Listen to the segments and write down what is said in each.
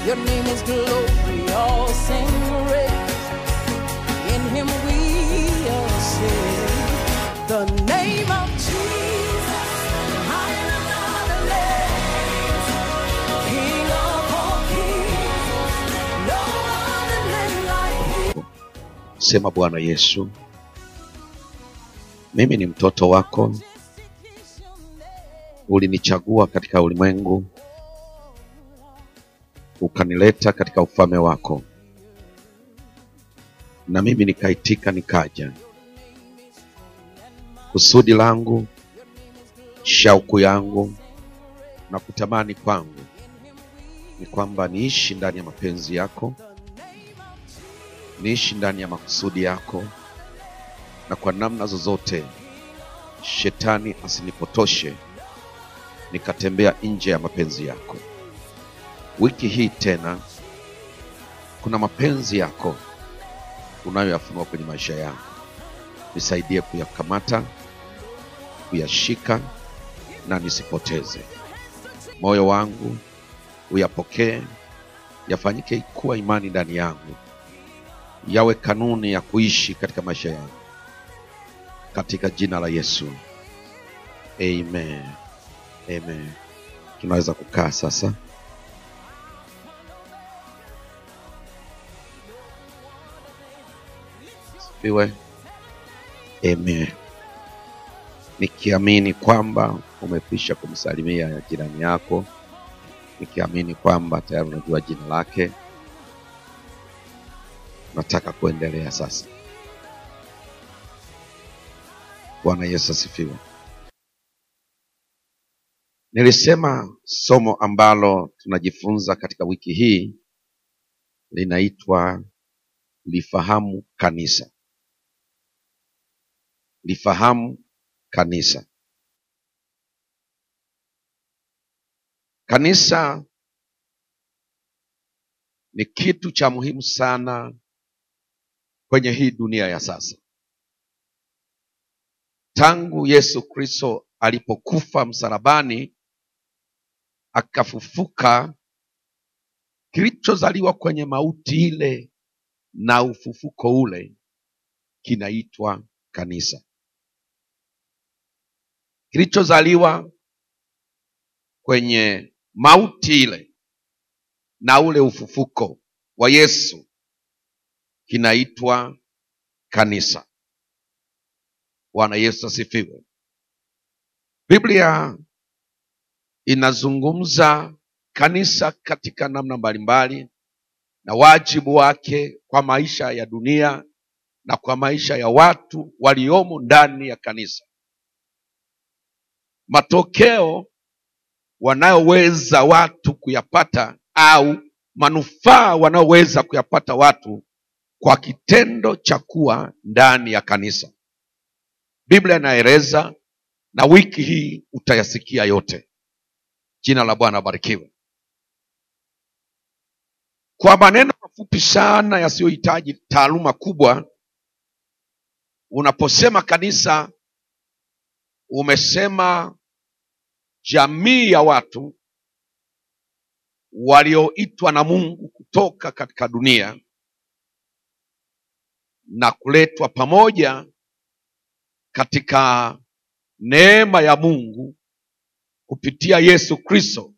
Your name is glory, all sing praise. In him we are saved. The name of Jesus, higher than other names. King of all kings, no other name like him. Sema Bwana Yesu, mimi ni mtoto wako, ulinichagua katika ulimwengu, ukanileta katika ufalme wako, na mimi nikaitika nikaja. Kusudi langu, shauku yangu na kutamani kwangu ni kwamba niishi ndani ya mapenzi yako, niishi ndani ya makusudi yako, na kwa namna zozote shetani asinipotoshe nikatembea nje ya mapenzi yako. Wiki hii tena kuna mapenzi yako unayoyafunua kwenye maisha yangu, nisaidie kuyakamata, kuyashika na nisipoteze. Moyo wangu uyapokee, yafanyike kuwa imani ndani yangu, yawe kanuni ya kuishi katika maisha yangu, katika jina la Yesu, amen. Amen. Tunaweza kukaa sasa. Sifiwe. Amen. Nikiamini kwamba umekwisha kumsalimia jirani yako, nikiamini kwamba tayari unajua jina lake, nataka kuendelea sasa. Bwana Yesu asifiwe. Nilisema somo ambalo tunajifunza katika wiki hii linaitwa lifahamu kanisa. Lifahamu kanisa. Kanisa ni kitu cha muhimu sana kwenye hii dunia ya sasa. Tangu Yesu Kristo alipokufa msalabani akafufuka, kilichozaliwa kwenye mauti ile na ufufuko ule kinaitwa kanisa. Kilichozaliwa kwenye mauti ile na ule ufufuko wa Yesu kinaitwa kanisa. Bwana Yesu asifiwe. Biblia inazungumza kanisa katika namna mbalimbali na wajibu wake kwa maisha ya dunia na kwa maisha ya watu waliomo ndani ya kanisa. Matokeo wanayoweza watu kuyapata au manufaa wanayoweza kuyapata watu kwa kitendo cha kuwa ndani ya kanisa. Biblia inaeleza na wiki hii utayasikia yote. Jina la Bwana barikiwe. Kwa maneno mafupi sana yasiyohitaji taaluma kubwa, unaposema kanisa, umesema jamii ya watu walioitwa na Mungu kutoka katika dunia na kuletwa pamoja katika neema ya Mungu kupitia Yesu Kristo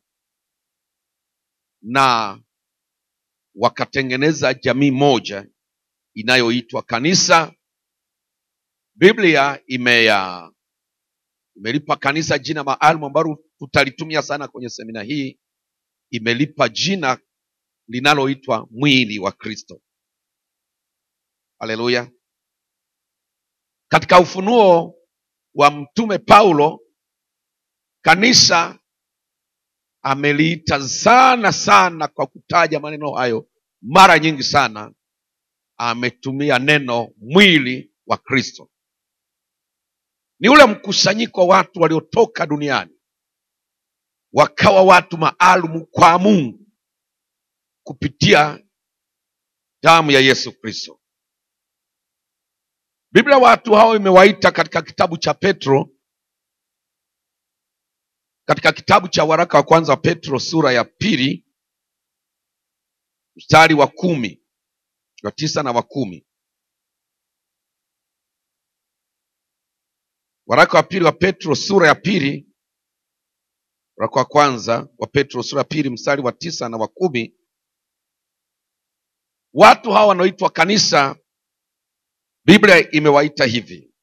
na wakatengeneza jamii moja inayoitwa kanisa. Biblia imeya imelipa kanisa jina maalum ambalo tutalitumia sana kwenye semina hii. Imelipa jina linaloitwa mwili wa Kristo. Haleluya! Katika ufunuo wa mtume Paulo, kanisa ameliita sana sana kwa kutaja maneno hayo mara nyingi sana, ametumia neno mwili wa Kristo. Ni ule mkusanyiko wa watu waliotoka duniani wakawa watu maalum kwa Mungu kupitia damu ya Yesu Kristo. Biblia watu hao imewaita katika kitabu cha Petro, katika kitabu cha waraka wa kwanza wa Petro sura ya pili mstari wa kumi wa tisa na wa kumi waraka wa pili wa petro sura ya pili waraka wa kwanza wa petro sura ya pili mstari wa tisa na wa kumi watu hawa wanaoitwa kanisa biblia imewaita hivi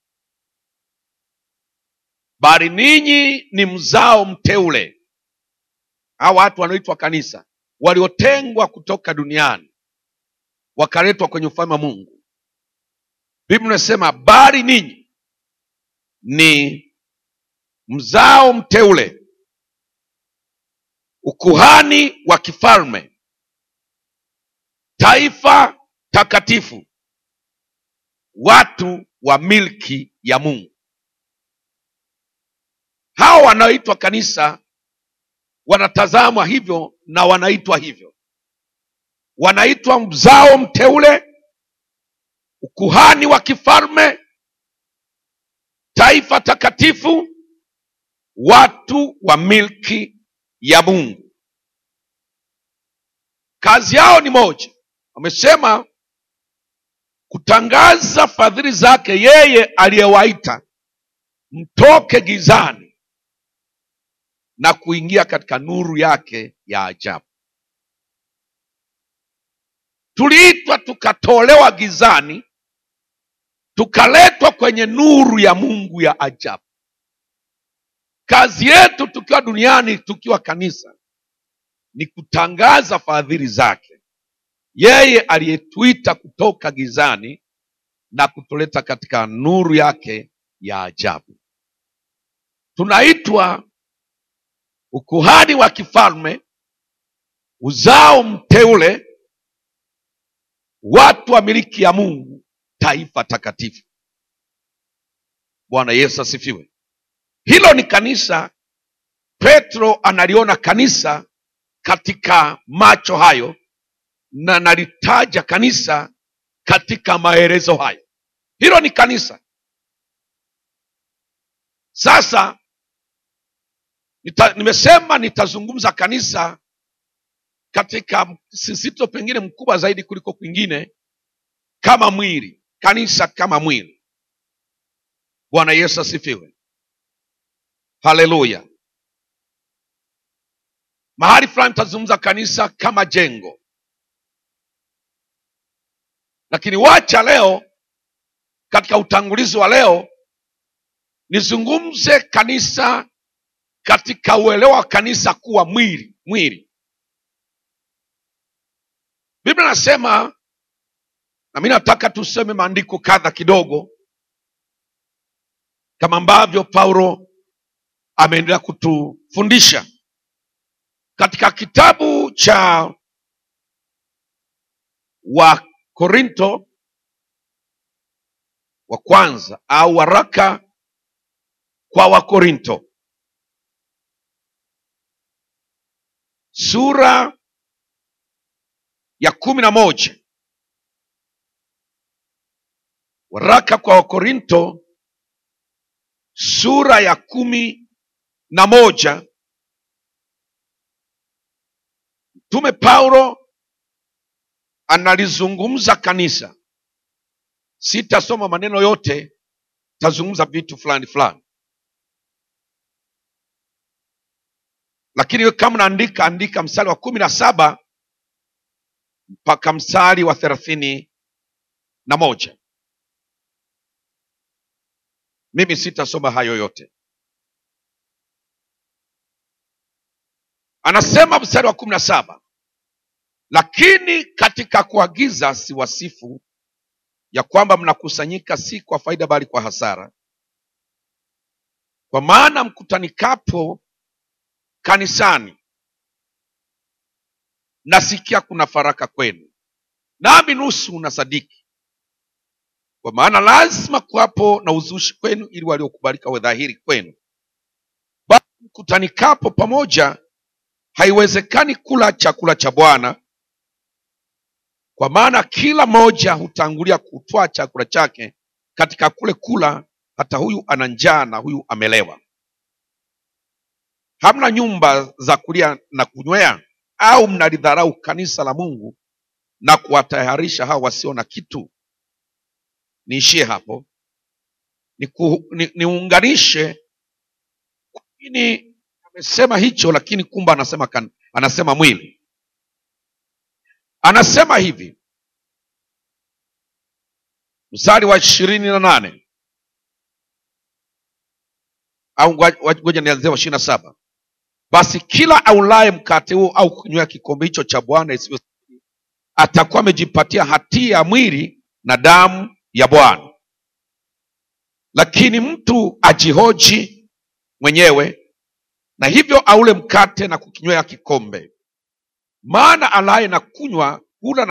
bali ninyi ni mzao mteule hawa watu wanaoitwa kanisa waliotengwa kutoka duniani wakaletwa kwenye ufalme wa mungu biblia inasema bali ninyi ni mzao mteule ukuhani wa kifalme taifa takatifu watu wa milki ya mungu hawa wanaoitwa kanisa wanatazamwa hivyo na wanaitwa hivyo wanaitwa mzao mteule ukuhani wa kifalme taifa takatifu watu wa milki ya mungu kazi yao ni moja wamesema kutangaza fadhili zake yeye aliyewaita mtoke gizani na kuingia katika nuru yake ya ajabu tuliitwa tukatolewa gizani tukaletwa kwenye nuru ya mungu ya ajabu kazi yetu tukiwa duniani tukiwa kanisa ni kutangaza fadhili zake yeye aliyetuita kutoka gizani na kutuleta katika nuru yake ya ajabu tunaitwa ukuhani wa kifalme uzao mteule watu wa miliki ya mungu taifa takatifu bwana yesu asifiwe hilo ni kanisa petro analiona kanisa katika macho hayo na nalitaja kanisa katika maelezo hayo hilo ni kanisa sasa nita, nimesema nitazungumza kanisa katika msisito pengine mkubwa zaidi kuliko kwingine kama mwili kanisa kama mwili bwana yesu asifiwe haleluya mahali fulani nitazungumza kanisa kama jengo lakini wacha leo katika utangulizi wa leo nizungumze kanisa katika uelewa wa kanisa kuwa mwili mwili biblia nasema na mi nataka tuseme maandiko kadha kidogo kama ambavyo paulo ameendelea kutufundisha katika kitabu cha wakorinto wa kwanza au waraka kwa wakorinto sura ya kumi na moja waraka kwa wakorinto sura ya kumi na moja mtume paulo analizungumza kanisa sitasoma maneno yote tazungumza vitu fulani fulani lakini we kama naandika andika mstari wa kumi na saba mpaka mstari wa thelathini na moja mimi sitasoma hayo yote anasema mstari wa kumi na saba lakini katika kuagiza siwasifu ya kwamba mnakusanyika si kwa faida bali kwa hasara kwa maana mkutanikapo kanisani nasikia kuna faraka kwenu nami nusu na sadiki kwa maana lazima kuwapo na uzushi kwenu ili waliokubalika we dhahiri kwenu bali mkutanikapo pamoja haiwezekani kula chakula cha bwana kwa maana kila mmoja hutangulia kutwaa chakula chake katika kule kula hata huyu ana njaa na huyu amelewa hamna nyumba za kulia na kunywea au mnalidharau kanisa la mungu na kuwatayarisha hao wasio na kitu niishie hapo niunganishe ni, niunganishe kwa nini amesema hicho lakini kumbe anasema kan, anasema mwili anasema hivi mstari wa ishirini na nane au ngoja ngoja nianzie wa ishirini na saba basi kila aulaye mkate huo au kunywea kikombe hicho cha bwana isivyo atakuwa amejipatia hatia ya mwili na damu ya bwana lakini mtu ajihoji mwenyewe na hivyo aule mkate na kukinywea kikombe maana alaye na kunywa hula